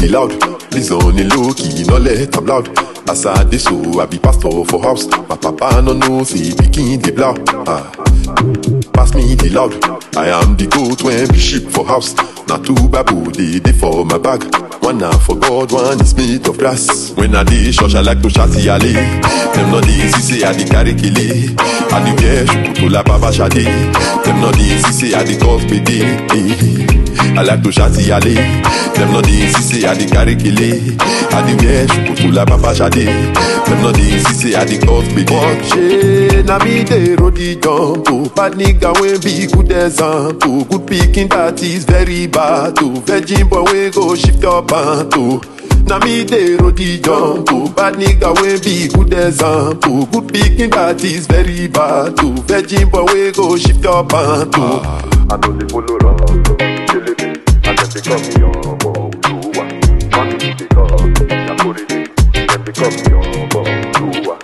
the loud. Please on the low key, no let am loud. As I dey so, I be pastor for house. My papa no know say pikin dey blow. Ah. Pass me the loud. I am the goat when be sheep for house. Now two babu they dey for my bag. One na for God, one is made of brass. When I dey church, I like to shout yale. Them no dey see say I dey carry kele. I dey wear shukutu la baba shade. Them no dey see say I dey cause pede. I like to shout yale. Them no dey see say I dey carry kele. I dey wear shukutu la baba shade. Them no dey see say I dey cause pede. Watch na me dey roll the jump. Oh, bad nigga wey be good example. Good pikin that is very bad. Oh, virgin boy wey go shift your pant. Oh. Na me dey roll the jump. Oh, bad nigga wey be good example. Good pikin that is very bad. Oh, virgin boy wey go shift your pant. Oh. I know they follow wrong, killing me, and then they call me on Oluwa. Money because I put it in, then they call me on Oluwa.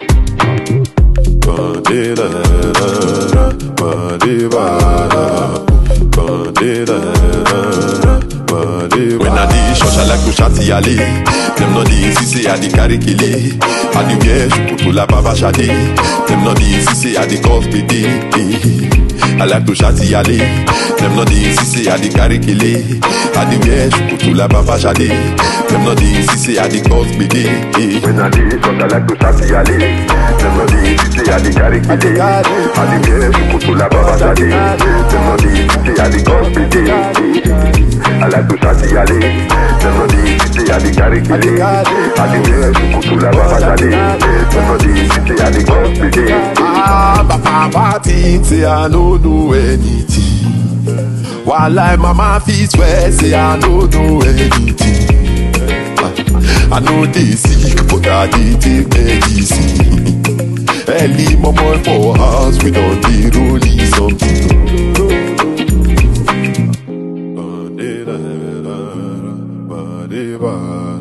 Ba-de-da-da-da, ba-de-ba-da, ba-de-da-da-da, ba-de-ba. When I dey church, I like to shout yale. Them no dey see say I dey carry kele. I dey wear shukutu la baba shade. Them no dey see say I dey cause pede. I like to shout yale. Them no dey see say I dey carry kele. I dey wear shukutu la baba shade. Them no dey see say I dey cause pede. When I dey short, I like to shout yale. Them no dey say I dey carry kele. I dey wear shukutu la baba shade. Them no dey say I dey cause pede. I like to shout yale. Them no dey say I dey carry kele. I dey wear shukutu la baba shade. Them no dey say I dey cause pede. Ah, my papa think say I no know anything. While I mama fit swear say I no know anything. Ah, I know they sick, but I dey take medicine. Early mama for house, we don't dey rolling something. Ba-de-da-da-da, ba-de-ba.